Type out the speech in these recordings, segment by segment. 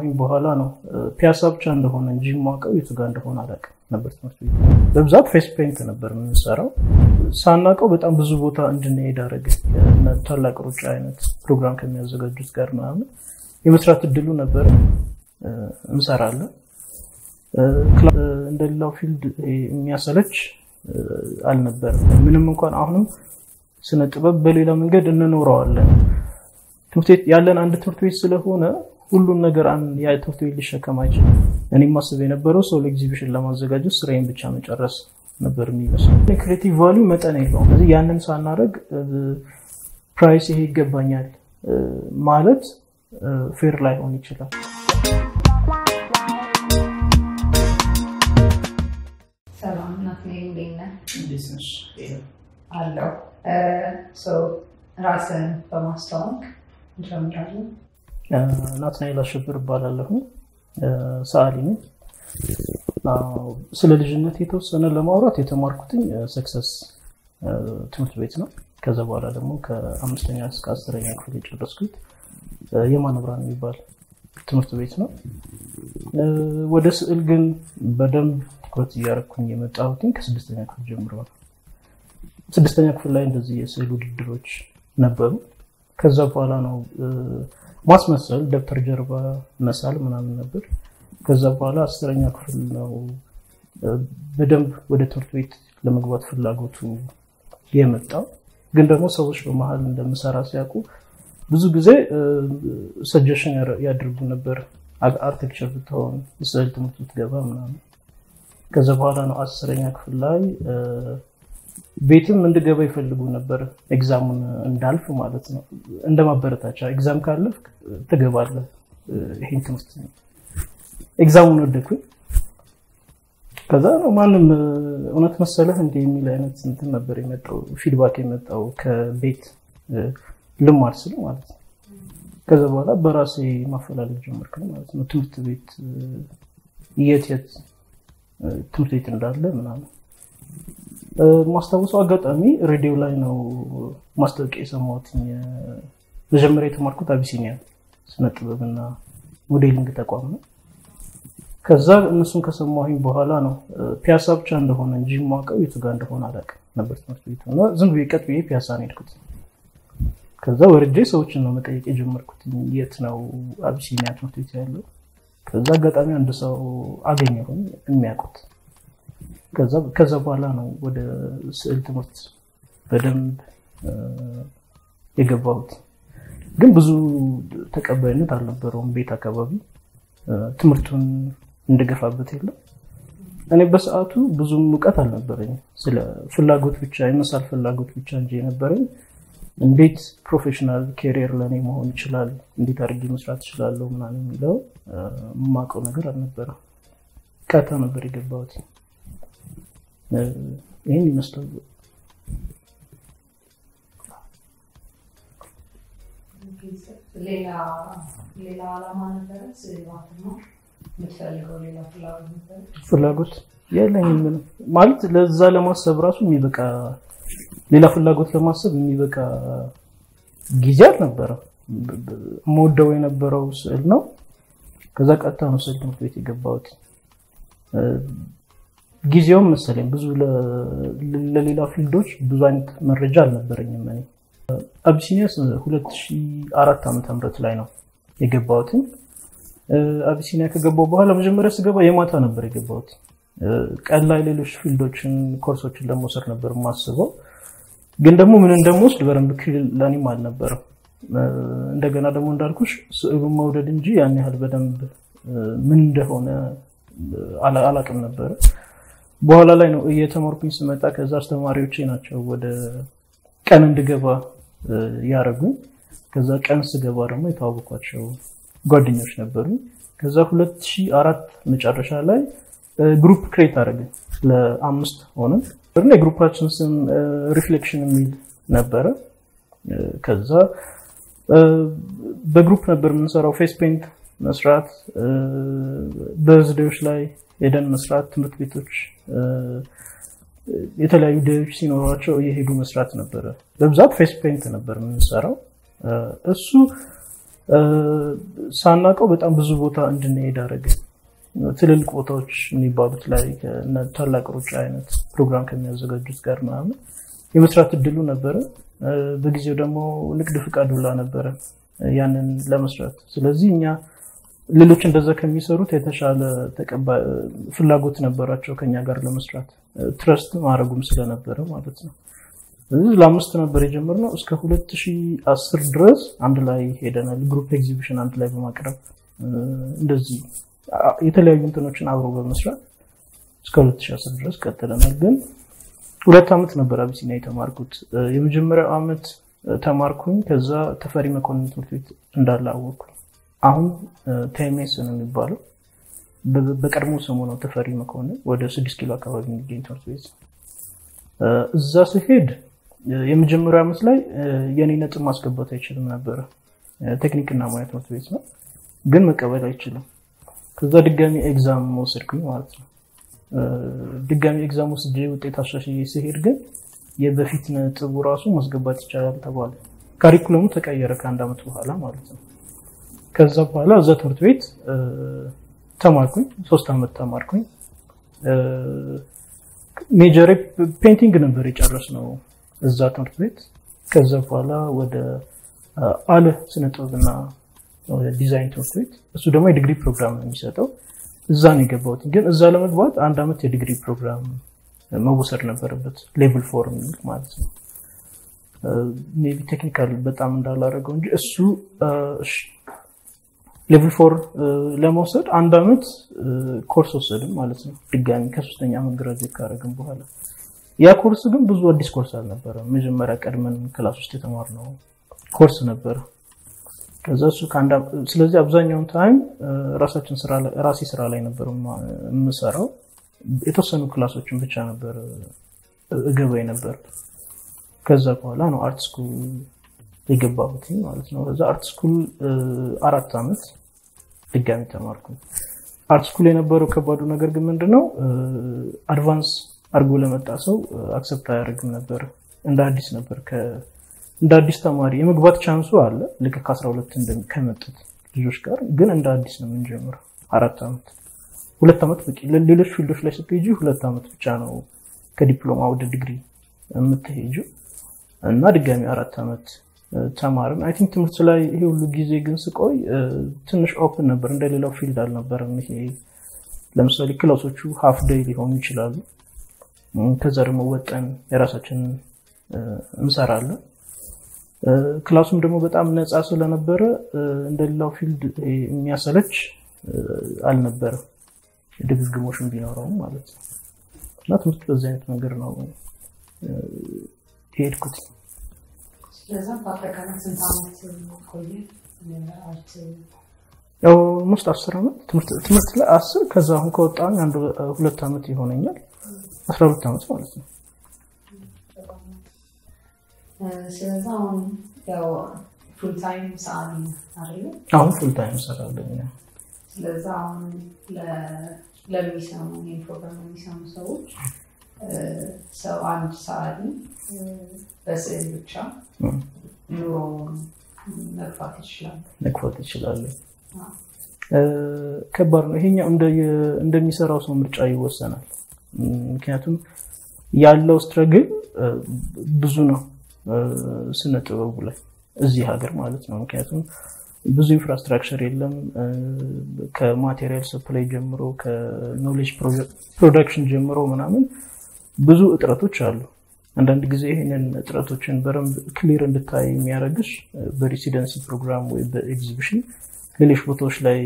ከሰማሁኝ በኋላ ነው ፒያሳ ብቻ እንደሆነ እንጂ የማውቀው የቱ ጋር እንደሆነ አላውቅም ነበር። ትምህርት ቤት በብዛት ፌስ ፔንት ነበር የምንሰራው። ሳናውቀው በጣም ብዙ ቦታ እንድንሄድ አደረገ። ታላቅ ሩጫ አይነት ፕሮግራም ከሚያዘጋጁት ጋር ምናምን የመስራት እድሉ ነበረ። እንሰራለን። እንደሌላው ፊልድ የሚያሰለች አልነበረም። ምንም እንኳን አሁንም ስነ ጥበብ በሌላ መንገድ እንኖረዋለን። ትምህርት ቤት ያለን አንድ ትምህርት ቤት ስለሆነ ሁሉን ነገር ያ ትምህርት ቤት ሊሸከም አይችልም። እኔ ማስብ የነበረው ሰው ለኤግዚቢሽን ለማዘጋጀት ስራዬን ብቻ መጨረስ ነበር የሚመስለው። ክሬቲቭ ቫሊዩ መጠን የለውም። ስለዚህ ያንን ሳናደርግ ፕራይስ ይሄ ይገባኛል ማለት ፌር ላይሆን ይችላል። ሰላም ናትናኤል፣ እንዴት ነህ? እንዴት ነሽ? አለሁ። ራስን በማስተዋወቅ እንጀምራለን። ናትናኤል አሸብር እባላለሁ። ሰዓሊ ነኝ። ስለ ልጅነት የተወሰነ ለማውራት የተማርኩትኝ ሰክሰስ ትምህርት ቤት ነው። ከዛ በኋላ ደግሞ ከአምስተኛ እስከ አስረኛ ክፍል የጨረስኩት የማነ ብርሃን የሚባል ትምህርት ቤት ነው። ወደ ስዕል ግን በደንብ ትኩረት እያደረኩኝ የመጣሁትኝ ከስድስተኛ ክፍል ጀምሮ ነው። ስድስተኛ ክፍል ላይ እንደዚህ የስዕል ውድድሮች ነበሩ። ከዛ በኋላ ነው ማስመሰል፣ ደብተር ጀርባ መሳል ምናምን ነበር። ከዛ በኋላ አስረኛ ክፍል ነው በደንብ ወደ ትምህርት ቤት ለመግባት ፍላጎቱ የመጣው። ግን ደግሞ ሰዎች በመሀል እንደምሰራ ሲያውቁ ብዙ ጊዜ ሰጀሽን ያደርጉ ነበር። አርቴክቸር ብትሆን የስዕል ትምህርት ብትገባ ምናምን። ከዛ በኋላ ነው አስረኛ ክፍል ላይ ቤትም እንድገባ ይፈልጉ ነበር። ኤግዛሙን እንዳልፍ ማለት ነው። እንደ ማበረታቻ ኤግዛም ካለፍ ትገባለህ ይሄን ትምህርት። ኤግዛሙን ወደኩኝ። ከዛ ነው ማንም እውነት መሰለህ እንደ የሚል አይነት እንትን ነበር የመጣው ፊድባክ የመጣው ከቤት ልማድ ስል ማለት ነው። ከዛ በኋላ በራሴ ማፈላለግ ጀመርክ ማለት ነው። ትምህርት ቤት የት የት ትምህርት ቤት እንዳለ ምናምን ማስታወሰው አጋጣሚ ሬዲዮ ላይ ነው ማስታወቂያ የሰማሁት። መጀመሪያ የተማርኩት አቢሲኒያ ስነ ጥበብና ሞዴሊንግ ተቋም ነው። ከዛ እነሱን ከሰማሁኝ በኋላ ነው ፒያሳ ብቻ እንደሆነ እንጂ የማውቀው የቱ ጋር እንደሆነ አላውቅም ነበር ትምህርት ቤቱ እና ዝም ብዬ ቀጥ ብዬ ፒያሳ ነው የሄድኩት። ከዛ ወርጄ ሰዎችን ነው መጠየቅ የጀመርኩት የት ነው አቢሲኒያ ትምህርት ቤት ያለው። ከዛ አጋጣሚ አንድ ሰው አገኘሁኝ የሚያውቁት ከዛ በኋላ ነው ወደ ስዕል ትምህርት በደንብ የገባሁት። ግን ብዙ ተቀባይነት አልነበረውም ቤት አካባቢ ትምህርቱን እንድገፋበት የለም። እኔ በሰዓቱ ብዙም እውቀት አልነበረኝም። ስለ ፍላጎት ብቻ የመሳል ፍላጎት ብቻ እንጂ የነበረኝ እንዴት ፕሮፌሽናል ኬሪየር ለእኔ መሆን ይችላል፣ እንዴት አድርጌ መስራት እችላለሁ ምናምን የሚለው የማውቀው ነገር አልነበረም። ቀጥታ ነበር የገባሁት። ይህን ይመስላል። ሌላ ዓላማ ነበረ? የምትፈልገው ሌላ ፍላጎት ነበረ? ፍላጎት የለኝም ምንም ማለት ለዛ ለማሰብ ራሱ የሚበቃ ሌላ ፍላጎት ለማሰብ የሚበቃ ጊዜ አልነበረም። የምወደው የነበረው ስዕል ነው። ከዛ ቀጥታ ነው ስዕል ትምህርት ቤት የገባሁት። ጊዜውም መሰለኝ ብዙ ለሌላ ፊልዶች ብዙ አይነት መረጃ አልነበረኝም። እኔ አቢሲኒያ 2004 ዓመተ ምህረት ላይ ነው የገባሁትኝ። አቢሲኒያ ከገባሁ በኋላ መጀመሪያ ስገባ የማታ ነበር የገባሁት። ቀን ላይ ሌሎች ፊልዶችን ኮርሶችን ለመውሰድ ነበር የማስበው። ግን ደግሞ ምን እንደምወስድ በደንብ ክልል ለእኔም አልነበረም። እንደገና ደግሞ እንዳልኩሽ ስዕሉን መውደድ እንጂ ያን ያህል በደንብ ምን እንደሆነ አላቅም ነበረ። በኋላ ላይ ነው እየተማርኩኝ ስመጣ ከዛ አስተማሪዎቼ ናቸው ወደ ቀን እንድገባ ያደረጉኝ። ከዛ ቀን ስገባ ደግሞ የተዋወኳቸው ጓደኞች ነበሩ። ከዛ 2004 መጨረሻ ላይ ግሩፕ ክሬት አደረግን ለአምስት ሆነን እና የግሩፓችን ስም ሪፍሌክሽን የሚል ነበረ። ከዛ በግሩፕ ነበር የምንሰራው ፌስ ፔንት መስራት፣ በርዝዴዎች ላይ ሄደን መስራት፣ ትምህርት ቤቶች የተለያዩ ደዎች ሲኖሯቸው እየሄዱ መስራት ነበረ። በብዛት ፌስ ፔንት ነበር የምንሰራው። እሱ ሳናውቀው በጣም ብዙ ቦታ እንድንሄድ አደረገ። ትልልቅ ቦታዎች የሚባሉት ላይ ታላቅ ሩጫ አይነት ፕሮግራም ከሚያዘጋጁት ጋር ምናምን የመስራት እድሉ ነበረ። በጊዜው ደግሞ ንግድ ፍቃድ ሁላ ነበረ ያንን ለመስራት። ስለዚህ እኛ ሌሎች እንደዛ ከሚሰሩት የተሻለ ፍላጎት ነበራቸው ከኛ ጋር ለመስራት ትረስት ማድረጉም ስለነበረ ማለት ነው። ስለዚህ ለአምስት ነበር የጀመርነው። እስከ 2010 ድረስ አንድ ላይ ሄደናል። ግሩፕ ኤግዚቢሽን አንድ ላይ በማቅረብ እንደዚህ የተለያዩ እንትኖችን አብሮ በመስራት እስከ 2010 ድረስ ቀጥለናል። ግን ሁለት ዓመት ነበር አቢሲኒያ የተማርኩት። የመጀመሪያው ዓመት ተማርኩኝ። ከዛ ተፈሪ መኮንን ትምህርት ቤት እንዳለ አወቅኩኝ። አሁን ቴሜስ ነው የሚባለው። በቀድሞ ስሙ ነው ተፈሪ መኮንን። ወደ ስድስት ኪሎ አካባቢ የሚገኝ ትምህርት ቤት እዛ ስሄድ የመጀመሪያው ዓመት ላይ የኔ ነጥብ ማስገባት አይችልም ነበረ። ቴክኒክና ሙያ ትምህርት ቤት ነው፣ ግን መቀበል አይችልም። ከዛ ድጋሚ ኤግዛም ወሰድኩኝ ማለት ነው። ድጋሚ ኤግዛም ወስጄ ውጤት አሻሽዬ ስሄድ ግን የበፊት ነጥቡ ራሱ ማስገባት ይቻላል ተባለ። ካሪኩለሙ ተቀየረ ከአንድ ዓመት በኋላ ማለት ነው። ከዛ በኋላ እዛ ትምህርት ቤት ተማርኩኝ። ሶስት ዓመት ተማርኩኝ። ሜጀር ፔንቲንግ ነበር የጨረስነው እዛ ትምህርት ቤት። ከዛ በኋላ ወደ አለ ስነ ጥበብና ዲዛይን ትምህርት ቤት፣ እሱ ደግሞ የዲግሪ ፕሮግራም ነው የሚሰጠው። እዛ ነው የገባሁት። ግን እዛ ለመግባት አንድ ዓመት የዲግሪ ፕሮግራም መወሰድ ነበረበት፣ ሌቭል ፎር የሚል ማለት ነው። ሜይ ቢ ቴክኒካል በጣም እንዳላረገው እንጂ እሱ ሌቭል ፎር ለመውሰድ አንድ ዓመት ኮርስ ወሰድም ማለት ነው። ድጋሚ ከሶስተኛ ዓመት ግራጁዌት ካደረግን በኋላ ያ ኮርስ ግን ብዙ አዲስ ኮርስ አልነበረም። መጀመሪያ ቀድመን ክላስ ውስጥ የተማርነው ኮርስ ነበረ። ከዛ እሱ ስለዚህ አብዛኛውን ታይም ራሳችን ራሴ ስራ ላይ ነበር የምሰራው። የተወሰኑ ክላሶችን ብቻ ነበር እገባኝ ነበር። ከዛ በኋላ ነው አርት ስኩል የገባሁት ማለት ነው። ከዛ አርት ስኩል አራት ዓመት ድጋሚ ተማርኩ። አርት ስኩል የነበረው ከባዱ ነገር ግን ምንድነው አድቫንስ አድርጎ ለመጣ ሰው አክሰፕት አያደርግም ነበር። እንደ አዲስ ነበር እንደ አዲስ ተማሪ የመግባት ቻንሱ አለ ልክ ከ12 ከመጡት ልጆች ጋር ግን እንደ አዲስ ነው የምንጀምረው። አራት ዓመት ሁለት ዓመት በቂ። ሌሎች ፊልዶች ላይ ስትሄጂ ሁለት ዓመት ብቻ ነው ከዲፕሎማ ወደ ዲግሪ የምትሄጁ እና ድጋሚ አራት ዓመት ተማርን። አይ ቲንክ ትምህርት ላይ ይሄ ሁሉ ጊዜ ግን ስቆይ ትንሽ ኦፕን ነበር፣ እንደሌላው ፊልድ አልነበረም። ይሄ ለምሳሌ ክላሶቹ ሀፍ ደይ ሊሆኑ ይችላሉ። ከዛ ደግሞ ወጠን የራሳችንን እንሰራለን። ክላሱም ደግሞ በጣም ነፃ ስለነበረ እንደሌላው ፊልድ የሚያሰለች አልነበረም፣ ድግግሞሽን ቢኖረውም ማለት ነው። እና ትምህርት በዚህ አይነት መንገድ ነው የሄድኩት። ስለዛ በአጠቃላይ ስንት ዓመት ቆየ? አርት ያው ሞስት አስር ዓመት ትምህርት ላይ አስር ከዛ አሁን ከወጣሁኝ አንድ ሁለት ዓመት ይሆነኛል። አስራ ሁለት ዓመት ማለት ነው። ስለዛ አሁን ያው ፉል ታይም ሰዓሊ አይደለ? አሁን ፉል ታይም እሰራለሁ። ስለዛ አሁን ለሚሰሙ ይህን ፕሮግራም የሚሰሙ ሰዎች ሰው አንድ ሰዓሊ በስዕል ብቻ ኑሮውን መግፋት ይችላል መግፋት ይችላሉ። ከባድ ነው። ይሄኛው እንደሚሰራው ሰው ምርጫ ይወሰናል። ምክንያቱም ያለው ስትረግል ብዙ ነው ስነ ጥበቡ ላይ እዚህ ሀገር ማለት ነው። ምክንያቱም ብዙ ኢንፍራስትራክቸር የለም። ከማቴሪያል ሰፕላይ ጀምሮ ከኖሌጅ ፕሮዳክሽን ጀምሮ ምናምን ብዙ እጥረቶች አሉ። አንዳንድ ጊዜ ይህንን እጥረቶችን በደንብ ክሊር እንድታይ የሚያደርግሽ በሬሲደንሲ ፕሮግራም ወይ በኤግዚቢሽን ሌሎች ቦታዎች ላይ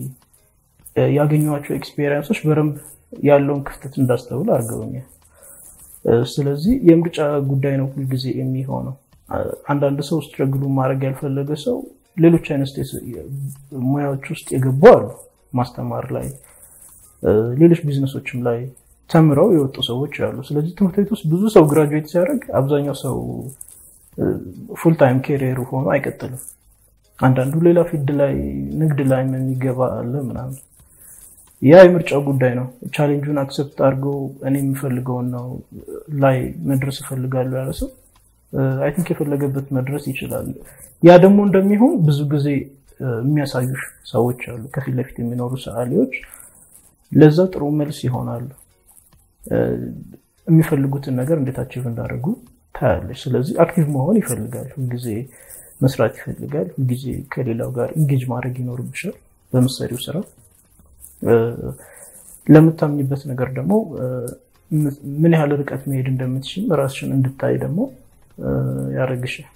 ያገኟቸው ኤክስፔሪንሶች በደንብ ያለውን ክፍተት እንዳስተውል አድርገውኛል። ስለዚህ የምርጫ ጉዳይ ነው ሁልጊዜ የሚሆነው። አንዳንድ ሰው ስትረግሉ ማድረግ ያልፈለገ ሰው ሌሎች አይነት ሙያዎች ውስጥ የገቡ አሉ። ማስተማር ላይ፣ ሌሎች ቢዝነሶችም ላይ ተምረው የወጡ ሰዎች አሉ። ስለዚህ ትምህርት ቤት ውስጥ ብዙ ሰው ግራጁዌት ሲያደርግ አብዛኛው ሰው ፉል ታይም ኬሪየሩ ሆኖ አይቀጥልም። አንዳንዱ ሌላ ፊልድ ላይ ንግድ ላይ የሚገባ አለ ምናምን። ያ የምርጫው ጉዳይ ነው። ቻሌንጁን አክሰፕት አድርጎ እኔ የምፈልገውን ነው ላይ መድረስ እፈልጋለሁ ያለ ሰው አይ ቲንክ የፈለገበት መድረስ ይችላል። ያ ደግሞ እንደሚሆን ብዙ ጊዜ የሚያሳዩ ሰዎች አሉ፣ ከፊት ለፊት የሚኖሩ ሰዓሊዎች ለዛ ጥሩ መልስ ይሆናሉ። የሚፈልጉትን ነገር እንዴት አቺቭ እንዳደረጉ ታያለች። ስለዚህ አክቲቭ መሆን ይፈልጋል፣ ሁልጊዜ መስራት ይፈልጋል፣ ሁልጊዜ ከሌላው ጋር ኢንጌጅ ማድረግ ይኖርብሻል በምትሰሪው ስራ። ለምታምኝበት ነገር ደግሞ ምን ያህል ርቀት መሄድ እንደምትችል ራስሽን እንድታይ ደግሞ ያደረግሻል።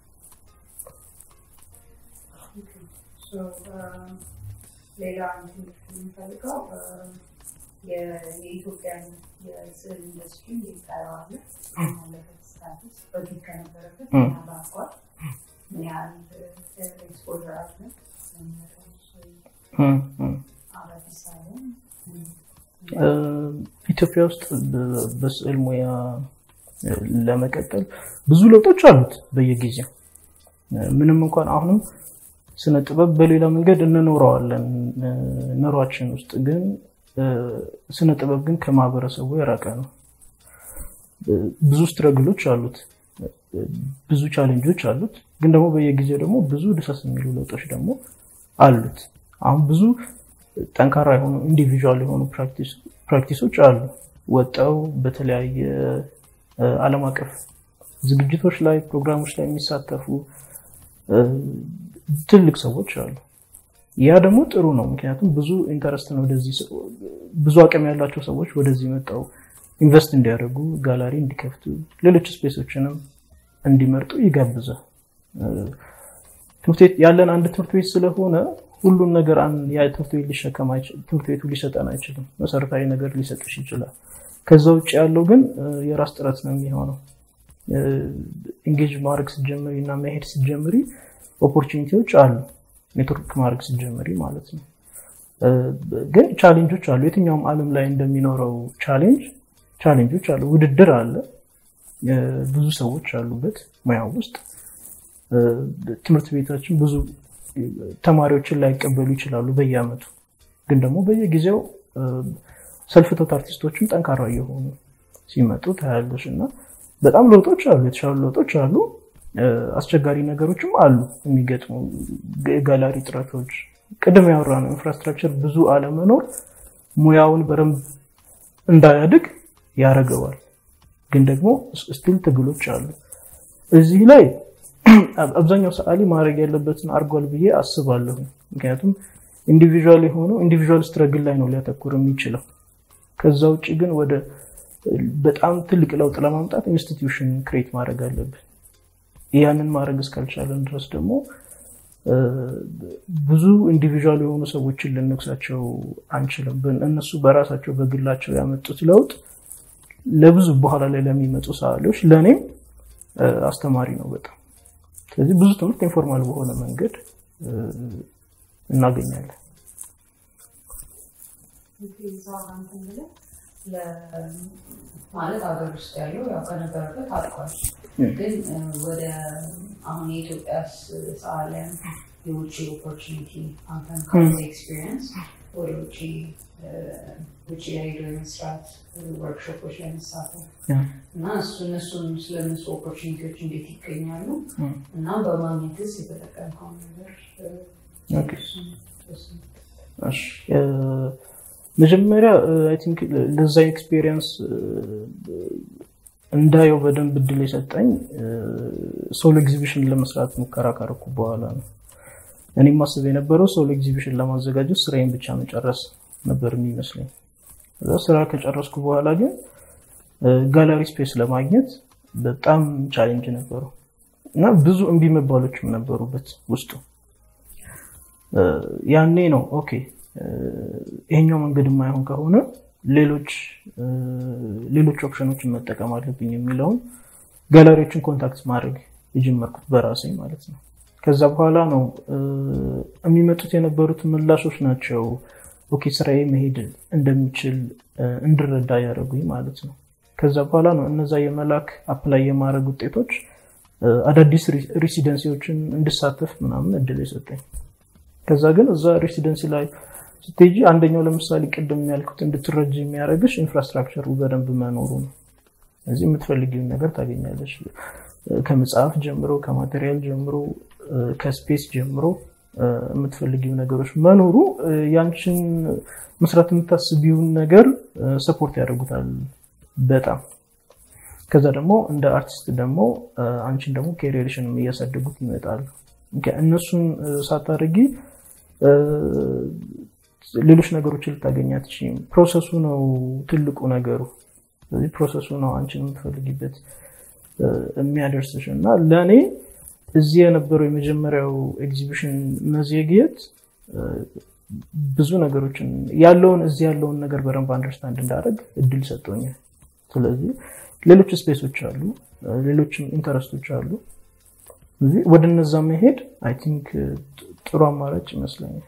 ሌላ የምፈልገው የኢትዮጵያን የስዕል ኢንዱስትሪ ይታየዋለ ያለበት ስታትስ በፊት ከነበረበት ባኳል ምን ያህል ኤክስፖዘር አለ አዳዲስ ኢትዮጵያ ውስጥ በስዕል ሙያ ለመቀጠል ብዙ ለውጦች አሉት በየጊዜው ምንም እንኳን አሁንም ስነ ጥበብ በሌላ መንገድ እንኖረዋለን ኑሯችን ውስጥ ግን ስነ ጥበብ ግን ከማህበረሰቡ የራቀ ነው። ብዙ ስትረግሎች አሉት፣ ብዙ ቻሌንጆች አሉት። ግን ደግሞ በየጊዜው ደግሞ ብዙ ደሳስ የሚሉ ለውጦች ደግሞ አሉት። አሁን ብዙ ጠንካራ የሆኑ ኢንዲቪዥዋል የሆኑ ፕራክቲሶች አሉ ወጠው በተለያየ ዓለም አቀፍ ዝግጅቶች ላይ ፕሮግራሞች ላይ የሚሳተፉ ትልቅ ሰዎች አሉ። ያ ደግሞ ጥሩ ነው። ምክንያቱም ብዙ ኢንተረስት ነው ወደዚህ ብዙ አቅም ያላቸው ሰዎች ወደዚህ መጣው ኢንቨስት እንዲያደርጉ ጋላሪ እንዲከፍቱ ሌሎች ስፔሶችንም እንዲመርጡ ይጋብዛል። ትምህርት ቤት ያለን አንድ ትምህርት ቤት ስለሆነ ሁሉም ነገር ያ ትምህርት ቤት ሊሸከም ትምህርት ቤቱ ሊሰጠን አይችልም። መሰረታዊ ነገር ሊሰጥሽ ይችላል። ከዛ ውጭ ያለው ግን የራስ ጥረት ነው የሚሆነው። ኢንጌጅ ማድረግ ስትጀምሪ እና መሄድ ስትጀምሪ ኦፖርቹኒቲዎች አሉ። ኔትወርክ ማድረግ ስትጀምሪ ማለት ነው። ግን ቻሌንጆች አሉ። የትኛውም ዓለም ላይ እንደሚኖረው ቻሌንጅ ቻሌንጆች አሉ። ውድድር አለ። ብዙ ሰዎች አሉበት ሙያው ውስጥ። ትምህርት ቤታችን ብዙ ተማሪዎችን ላይቀበሉ ይችላሉ በየአመቱ። ግን ደግሞ በየጊዜው ሰልፍቶት አርቲስቶችም ጠንካራ እየሆኑ ሲመጡ ታያለሽ እና በጣም ለውጦች አሉ፣ የተሻሉ ለውጦች አሉ። አስቸጋሪ ነገሮችም አሉ የሚገጥሙ የጋላሪ ጥረቶች፣ ቅድም ያወራ ነው ኢንፍራስትራክቸር ብዙ አለመኖር ሙያውን በደንብ እንዳያድግ ያደርገዋል። ግን ደግሞ ስቲል ትግሎች አሉ። እዚህ ላይ አብዛኛው ሰዓሊ ማድረግ ያለበትን አድርጓል ብዬ አስባለሁ። ምክንያቱም ኢንዲቪዥዋል የሆነው ኢንዲቪዥዋል ስትረግል ላይ ነው ሊያተኩር የሚችለው። ከዛ ውጭ ግን ወደ በጣም ትልቅ ለውጥ ለማምጣት ኢንስቲትዩሽን ክሬት ማድረግ አለብን። ያንን ማድረግ እስካልቻለን ድረስ ደግሞ ብዙ ኢንዲቪዥዋል የሆኑ ሰዎችን ልንክሳቸው አንችልም። እነሱ በራሳቸው በግላቸው ያመጡት ለውጥ ለብዙ በኋላ ላይ ለሚመጡ ሰዓሊዎች ለእኔም አስተማሪ ነው በጣም። ስለዚህ ብዙ ትምህርት ኢንፎርማል በሆነ መንገድ እናገኛለን። ማለት ሀገር ውስጥ ያለው ያው ከነበረበት አልቋል። ግን ወደ አሁን የኢትዮጵያ ሰዓሊያን የውጭ ኦፖርቹኒቲ አንተን ካለ ኤክስፒሪየንስ ወደ ውጭ ውጭ ላይ ሄዶ የመስራት ወርክሾፖች ላይ መሳተፍ እና እሱ እነሱን ስለነሱ ኦፖርቹኒቲዎች እንዴት ይገኛሉ እና በማግኘትስ የተጠቀምከው ነገር መጀመሪያ አይ ቲንክ ለዛ ኤክስፔሪየንስ እንዳየው በደንብ እድል የሰጠኝ ሶሎ ኤግዚቢሽን ለመስራት ሙከራ ካረኩ በኋላ ነው። እኔም ማስብ የነበረው ሶሎ ኤግዚቢሽን ለማዘጋጀት ስራዬን ብቻ መጨረስ ነበር የሚመስለኝ። እዛ ስራ ከጨረስኩ በኋላ ግን ጋላሪ ስፔስ ለማግኘት በጣም ቻሌንጅ ነበረው እና ብዙ እምቢ መባሎችም ነበሩበት ውስጡ። ያኔ ነው ኦኬ ይሄኛው መንገድ የማይሆን ከሆነ ሌሎች ሌሎች ኦፕሽኖችን መጠቀም አለብኝ የሚለውን ጋላሪዎችን ኮንታክት ማድረግ የጀመርኩት በራሴ ማለት ነው። ከዛ በኋላ ነው የሚመጡት የነበሩት ምላሾች ናቸው ኦኬ ስራዬ መሄድ እንደሚችል እንድረዳ ያደረጉኝ ማለት ነው። ከዛ በኋላ ነው እነዛ የመላክ አፕላይ የማድረግ ውጤቶች አዳዲስ ሬሲደንሲዎችን እንድሳተፍ ምናምን እድል የሰጠኝ። ከዛ ግን እዛ ሬሲደንሲ ላይ ስትሄጂ አንደኛው ለምሳሌ ቅድም ያልኩት እንድትረጅ የሚያደርግሽ ኢንፍራስትራክቸሩ በደንብ መኖሩ ነው። እዚህ የምትፈልጊውን ነገር ታገኛለሽ። ከመጽሐፍ ጀምሮ፣ ከማቴሪያል ጀምሮ፣ ከስፔስ ጀምሮ የምትፈልጊው ነገሮች መኖሩ ያንቺን መስራት የምታስቢውን ነገር ሰፖርት ያደርጉታል በጣም ከዛ ደግሞ እንደ አርቲስት ደግሞ አንቺን ደግሞ ኬሪየርሽን እያሳደጉት ይመጣሉ እነሱን ሳታደርጊ ሌሎች ነገሮችን ልታገኝ አትችይም ፕሮሰሱ ነው ትልቁ ነገሩ ስለዚህ ፕሮሰሱ ነው አንቺን የምትፈልጊበት የሚያደርስሽ እና ለእኔ እዚህ የነበረው የመጀመሪያው ኤግዚቢሽን መዘግየት ብዙ ነገሮችን ያለውን እዚህ ያለውን ነገር በደንብ አንደርስታንድ እንዳደረግ እድል ሰጥቶኛል ስለዚህ ሌሎች ስፔሶች አሉ ሌሎችም ኢንተረስቶች አሉ ወደ እነዛ መሄድ አይ ቲንክ ጥሩ አማራጭ ይመስለኛል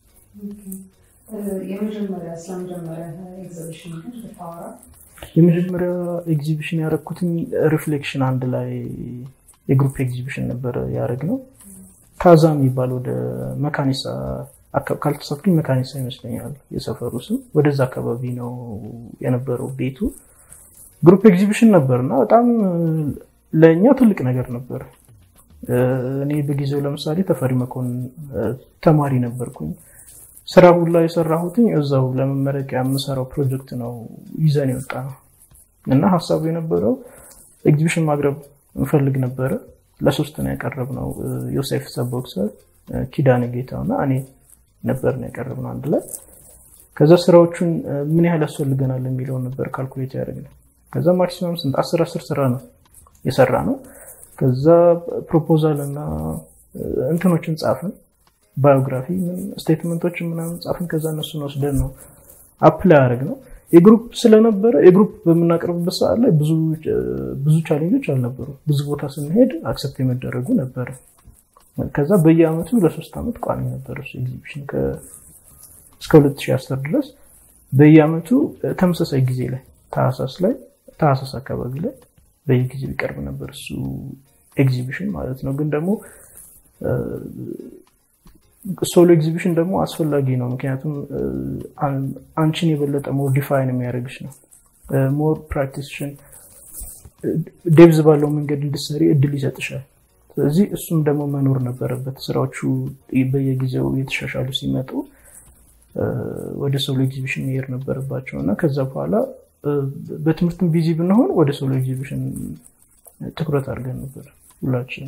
የመጀመሪያ ስለመጀመሪያ ኤግዚቢሽን ግን ብታወራ የመጀመሪያ ኤግዚቢሽን ያደረግኩትኝ ሪፍሌክሽን አንድ ላይ የግሩፕ ኤግዚቢሽን ነበረ ያደረግ ነው ታዛ የሚባል ወደ መካኒሳ ካልተሳትኩኝ መካኒሳ ይመስለኛል የሰፈሩ ስም ወደዛ አካባቢ ነው የነበረው ቤቱ ግሩፕ ኤግዚቢሽን ነበር እና በጣም ለእኛ ትልቅ ነገር ነበር እኔ በጊዜው ለምሳሌ ተፈሪ መኮንን ተማሪ ነበርኩኝ ስራ ሁላ የሰራሁትኝ እዛው ለመመረቂያ የምሰራው ፕሮጀክት ነው ይዘን የወጣ ነው እና ሀሳቡ የነበረው ኤግዚቢሽን ማቅረብ እንፈልግ ነበረ ለሶስት ነው ያቀረብ ነው ዮሴፍ ሰቦክሰር ኪዳን ጌታው እና እኔ ነበር ነው ያቀረብ ነው አንድ ላይ ከዛ ስራዎቹን ምን ያህል ያስፈልገናል የሚለውን ነበር ካልኩሌት ያደረግ ነው ከዛ ማክሲመም ስንት አስር አስር ስራ ነው የሰራ ነው ከዛ ፕሮፖዛል እና እንትኖችን ጻፍን ባዮግራፊ ስቴትመንቶችን ምናምን ጻፍን ከዛ እነሱን ወስደን ነው አፕላይ ያደረግ ነው የግሩፕ ስለነበረ የግሩፕ በምናቀርብበት ሰዓት ላይ ብዙ ቻሌንጆች አልነበሩ ብዙ ቦታ ስንሄድ አክሰፕት የመደረጉ ነበረ ከዛ በየአመቱ ለሶስት ዓመት ቋሚ ነበር እሱ ኤግዚቢሽን እስከ 2010 ድረስ በየአመቱ ተመሳሳይ ጊዜ ላይ ታህሳስ ላይ ታህሳስ አካባቢ ላይ በየጊዜው ይቀርብ ነበር እሱ ኤግዚቢሽን ማለት ነው ግን ደግሞ ሶሎ ኤግዚቢሽን ደግሞ አስፈላጊ ነው ምክንያቱም አንቺን የበለጠ ሞር ዲፋይን የሚያደርግሽ ነው ሞር ፕራክቲስሽን ዴብዝ ባለው መንገድ እንድሰሪ እድል ይሰጥሻል ስለዚህ እሱም ደግሞ መኖር ነበረበት ስራዎቹ በየጊዜው የተሻሻሉ ሲመጡ ወደ ሶሎ ኤግዚቢሽን መሄድ ነበረባቸው እና ከዛ በኋላ በትምህርትም ቢዚ ብንሆን ወደ ሶሎ ኤግዚቢሽን ትኩረት አድርገን ነበር ሁላችን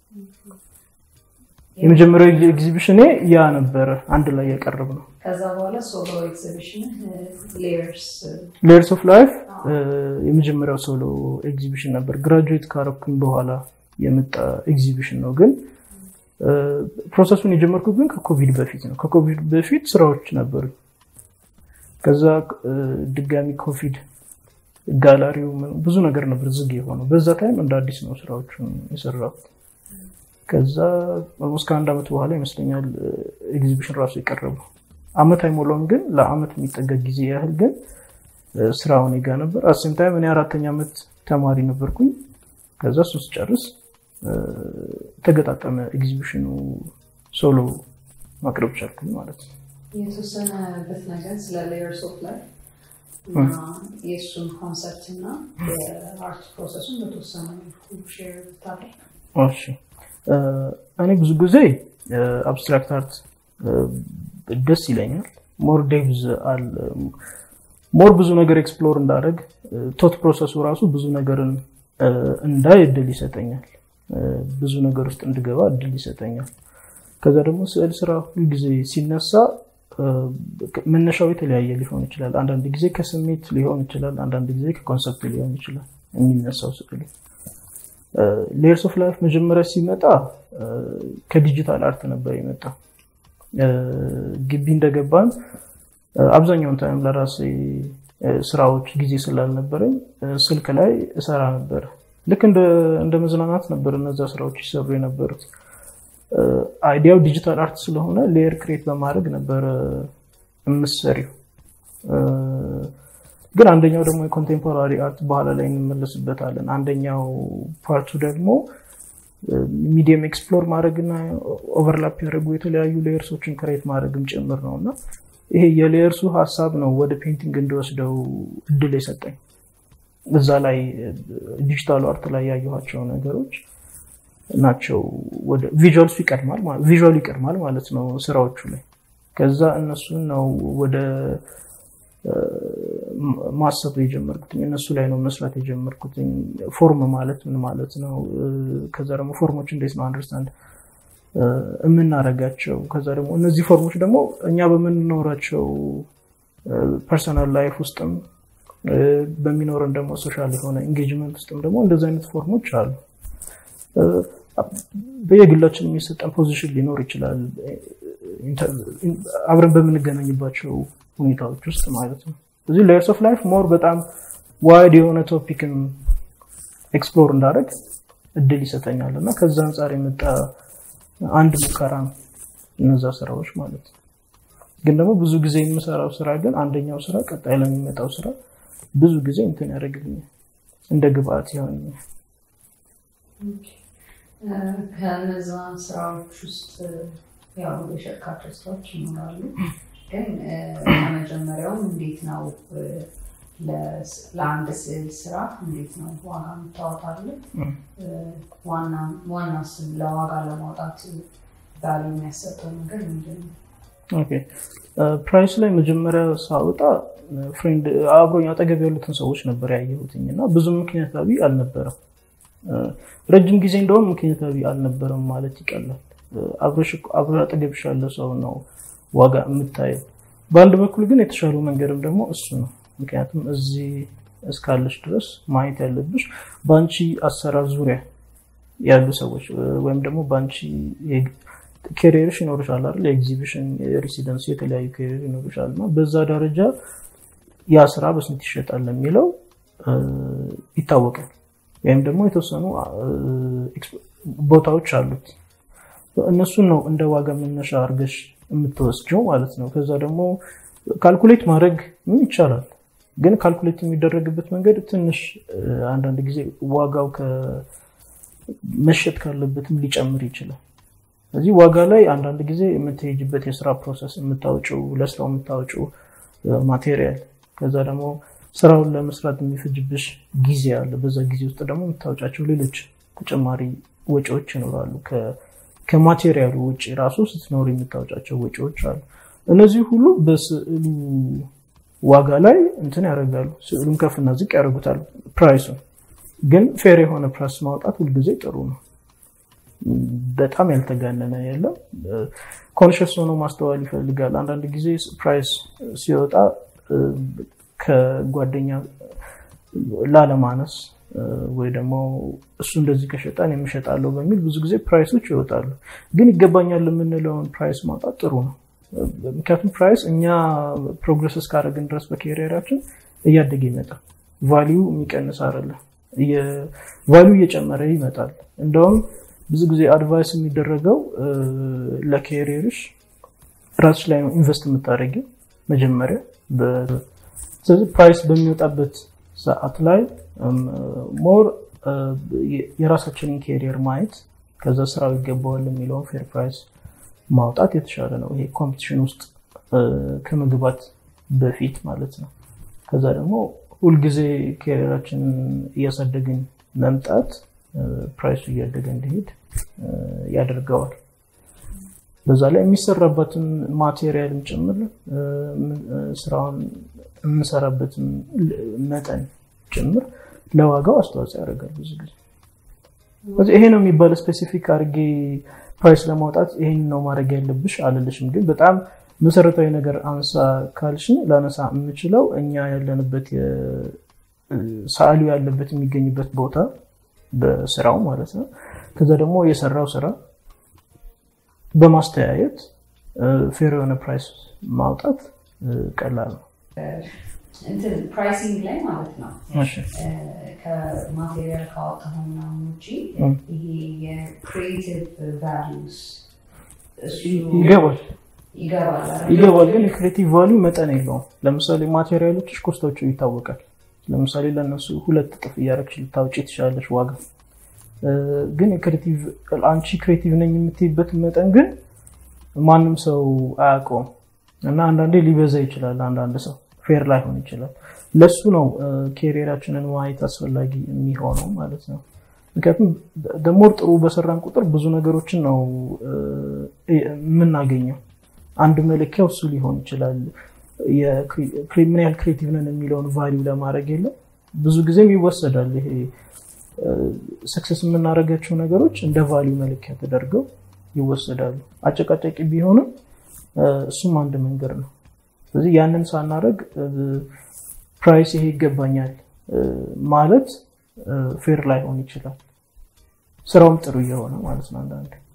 የመጀመሪያው ኤግዚቢሽን ያ ነበረ አንድ ላይ ያቀረብ ነው ከዛ በኋላ ሶሎ ኤግዚቢሽን ሌየርስ ኦፍ ላይፍ የመጀመሪያው ሶሎ ኤግዚቢሽን ነበር ግራጁዌት ካረኩኝ በኋላ የመጣ ኤግዚቢሽን ነው ግን ፕሮሰሱን የጀመርኩት ግን ከኮቪድ በፊት ነው ከኮቪድ በፊት ስራዎች ነበሩ ከዛ ድጋሚ ኮቪድ ጋላሪው ብዙ ነገር ነበር ዝግ የሆነው በዛ ታይም እንደ አዲስ ነው ስራዎቹን የሰራሁት ከዛ እስከ አንድ ዓመት በኋላ ይመስለኛል ኤግዚቢሽን ራሱ የቀረበው አመት አይሞላውም ግን ለአመት የሚጠጋ ጊዜ ያህል ግን ስራውን ጋ ነበር አሴም ታይም እኔ አራተኛ ዓመት ተማሪ ነበርኩኝ ከዛ እሱ ስጨርስ ተገጣጠመ ኤግዚቢሽኑ ሶሎ ማቅረብ ቻልኩኝ ማለት ነው የተወሰነበት ነገር ስለ ሌየርስ ኦፍ ላይፍ የእሱን ኮንሰፕት እና የአርት ፕሮሰሱን በተወሰነ ሼር ብታደርግ እሺ እኔ ብዙ ጊዜ አብስትራክት አርት ደስ ይለኛል ሞር ዴቭዝ አለ ሞር ብዙ ነገር ኤክስፕሎር እንዳደረግ ቶት ፕሮሰሱ ራሱ ብዙ ነገርን እንዳይ እድል ይሰጠኛል ብዙ ነገር ውስጥ እንድገባ እድል ይሰጠኛል ከዛ ደግሞ ስዕል ስራ ሁልጊዜ ሲነሳ መነሻው የተለያየ ሊሆን ይችላል አንዳንድ ጊዜ ከስሜት ሊሆን ይችላል አንዳንድ ጊዜ ከኮንሰፕት ሊሆን ይችላል የሚነሳው ስዕሉ ሌየርስ ኦፍ ላይፍ መጀመሪያ ሲመጣ ከዲጂታል አርት ነበር የመጣ ግቢ እንደገባን አብዛኛውን ታይም ለራሴ ስራዎች ጊዜ ስላልነበረኝ ስልክ ላይ እሰራ ነበር ልክ እንደ መዝናናት ነበር እነዛ ስራዎች ይሰሩ የነበሩት አይዲያው ዲጂታል አርት ስለሆነ ሌየር ክሬት በማድረግ ነበረ የምሰሪው ግን አንደኛው ደግሞ የኮንቴምፖራሪ አርት በኋላ ላይ እንመለስበታለን አንደኛው ፓርቱ ደግሞ ሚዲየም ኤክስፕሎር ማድረግና ኦቨርላፕ ያደረጉ የተለያዩ ሌየርሶችን ክሬት ማድረግም ጭምር ነው እና ይሄ የሌየርሱ ሀሳብ ነው ወደ ፔንቲንግ እንዲወስደው እድል የሰጠኝ እዛ ላይ ዲጂታሉ አርት ላይ ያየኋቸው ነገሮች ናቸው ወደ ቪዥዋልሱ ይቀድማል ቪዥዋሉ ይቀድማል ማለት ነው ስራዎቹ ላይ ከዛ እነሱን ነው ወደ ማሰብ የጀመርኩትኝ እነሱ ላይ ነው መስራት የጀመርኩትኝ ፎርም ማለት ምን ማለት ነው ከዛ ደግሞ ፎርሞች እንዴት ነው አንደርስታንድ የምናረጋቸው ከዛ ደግሞ እነዚህ ፎርሞች ደግሞ እኛ በምንኖራቸው ፐርሰናል ላይፍ ውስጥም በሚኖረን ደግሞ ሶሻል የሆነ ኢንጌጅመንት ውስጥም ደግሞ እንደዚህ አይነት ፎርሞች አሉ በየግላችን የሚሰጠን ፖዚሽን ሊኖር ይችላል አብረን በምንገናኝባቸው ሁኔታዎች ውስጥ ማለት ነው እዚህ ሌየርስ ኦፍ ላይፍ ሞር በጣም ዋይድ የሆነ ቶፒክን ኤክስፕሎር እንዳደረግ እድል ይሰጠኛል እና ከዛ አንጻር የመጣ አንድ ሙከራ ነው እነዛ ስራዎች ማለት ነው ግን ደግሞ ብዙ ጊዜ የምሰራው ስራ ግን አንደኛው ስራ ቀጣይ ለሚመጣው ስራ ብዙ ጊዜ እንትን ያደርግልኛል እንደ ግብአት ይሆንኛል ከነዛ ስራዎች ውስጥ ያው የሸጥካቸው ስራዎች ይኖራሉ ግን ከመጀመሪያውም እንዴት ነው ለአንድ ስዕል ስራ እንዴት ነው ዋጋ የምታወጣለን ዋና ስም ለዋጋ ለማውጣት ባለ የሚያሰጠው ነገር ምንድን ነው ፕራይስ ላይ መጀመሪያ ሳወጣ ፍሬንድ አብሮኝ አጠገብ ያሉትን ሰዎች ነበር ያየሁትኝ እና ብዙ ምክንያታዊ አልነበረም ረጅም ጊዜ እንደውም ምክንያታዊ አልነበረም ማለት ይቀላል አብሮ አጠገብሽ ያለ ሰው ነው ዋጋ የምታየው በአንድ በኩል ግን የተሻለው መንገድም ደግሞ እሱ ነው ምክንያቱም እዚህ እስካለች ድረስ ማየት ያለብሽ በአንቺ አሰራር ዙሪያ ያሉ ሰዎች ወይም ደግሞ በአንቺ ኬሪየርሽ ይኖርሻል አይደል የኤግዚቢሽን ሬሲደንስ የተለያዩ ኬሪየር ይኖርሻል እና በዛ ደረጃ ያ ስራ በስንት ይሸጣል የሚለው ይታወቃል ወይም ደግሞ የተወሰኑ ቦታዎች አሉት እነሱን ነው እንደ ዋጋ መነሻ አርገሽ የምትወስጀው ማለት ነው ከዛ ደግሞ ካልኩሌት ማድረግ ይቻላል ግን ካልኩሌት የሚደረግበት መንገድ ትንሽ አንዳንድ ጊዜ ዋጋው መሸጥ ካለበትም ሊጨምር ይችላል እዚህ ዋጋ ላይ አንዳንድ ጊዜ የምትሄጅበት የስራ ፕሮሰስ የምታወጭው ለስራው የምታወጭው ማቴሪያል ከዛ ደግሞ ስራውን ለመስራት የሚፈጅብሽ ጊዜ አለ በዛ ጊዜ ውስጥ ደግሞ የምታወጫቸው ሌሎች ተጨማሪ ወጪዎች ይኖራሉ ከማቴሪያሉ ውጭ ራሱ ስትኖር የምታወጫቸው ወጪዎች አሉ እነዚህ ሁሉ በስዕሉ ዋጋ ላይ እንትን ያደርጋሉ ስዕሉን ከፍና ዝቅ ያደርጉታል ፕራይሱን ግን ፌር የሆነ ፕራይስ ማውጣት ሁልጊዜ ጥሩ ነው በጣም ያልተጋነነ የለም ኮንሽስ ሆኖ ማስተዋል ይፈልጋል አንዳንድ ጊዜ ፕራይስ ሲወጣ ከጓደኛ ላለማነስ ወይ ደግሞ እሱ እንደዚህ ከሸጣን የምሸጣለው በሚል ብዙ ጊዜ ፕራይሶች ይወጣሉ ግን ይገባኛል የምንለውን ፕራይስ ማውጣት ጥሩ ነው ምክንያቱም ፕራይስ እኛ ፕሮግረስ እስካደረግን ድረስ በኬሪየራችን እያደገ ይመጣል ቫሊዩ የሚቀንስ አይደለም ቫሊዩ እየጨመረ ይመጣል እንደውም ብዙ ጊዜ አድቫይስ የሚደረገው ለኬሪየርሽ ራስሽ ላይ ነው ኢንቨስት የምታደረጊው መጀመሪያ ስለዚህ ፕራይስ በሚወጣበት ሰዓት ላይ ሞር የራሳችንን ኬሪየር ማየት ከዛ ስራው ይገባዋል የሚለውን ፌር ፕራይስ ማውጣት የተሻለ ነው ይሄ ኮምፒቲሽን ውስጥ ከመግባት በፊት ማለት ነው ከዛ ደግሞ ሁልጊዜ ኬሪየራችንን እያሳደግን መምጣት ፕራይሱ እያደገ እንዲሄድ ያደርገዋል በዛ ላይ የሚሰራበትን ማቴሪያልም ጭምር ስራውን የምንሰራበትን መጠን ጭምር ለዋጋው አስተዋጽኦ ያደርጋል ብዙ ጊዜ ይሄ ነው የሚባል ስፔሲፊክ አድርጌ ፕራይስ ለማውጣት ይሄን ነው ማድረግ ያለብሽ አልልሽም ግን በጣም መሰረታዊ ነገር አንሳ ካልሽኝ ላነሳ የምችለው እኛ ያለንበት ሰዓሊው ያለበት የሚገኝበት ቦታ በስራው ማለት ነው ከዛ ደግሞ የሰራው ስራ በማስተያየት ፌር የሆነ ፕራይስ ማውጣት ቀላል ነው ፕራይሲንግ ላይ ማለት ነው ከማቴሪያል ካወጣኸው ምናምን ውጭ ይሄ የክሪኤቲቭ ቫሉስ ይገባል ይገባል ይገባል ግን የክሬቲቭ ቫሉ መጠን የለውም ለምሳሌ ማቴሪያሎችሽ ኮስታቸው ይታወቃል ለምሳሌ ለእነሱ ሁለት እጥፍ እያረግሽ ልታውጭ ትችላለች ዋጋ ግን አንቺ ክሬቲቭ ነኝ የምትይበት መጠን ግን ማንም ሰው አያውቀውም እና አንዳንዴ ሊበዛ ይችላል አንዳንድ ሰው ፌር ላይሆን ይችላል ለሱ ነው ኬሪየራችንን ማየት አስፈላጊ የሚሆነው ማለት ነው ምክንያቱም ደሞር ጥሩ በሰራን ቁጥር ብዙ ነገሮችን ነው የምናገኘው። አንድ መለኪያው እሱ ሊሆን ይችላል። ምን ያህል ክሬቲቭ ነን የሚለውን ቫሊዩ ለማድረግ የለም ብዙ ጊዜም ይወሰዳል። ይሄ ሰክሰስ የምናደርጋቸው ነገሮች እንደ ቫሊዩ መለኪያ ተደርገው ይወሰዳሉ። አጨቃጫቂ ቢሆንም እሱም አንድ መንገድ ነው። ስለዚህ ያንን ሳናደርግ ፕራይስ ይሄ ይገባኛል ማለት ፌር ላይሆን ይችላል። ስራውም ጥሩ እየሆነ ማለት ነው አንዳንዴ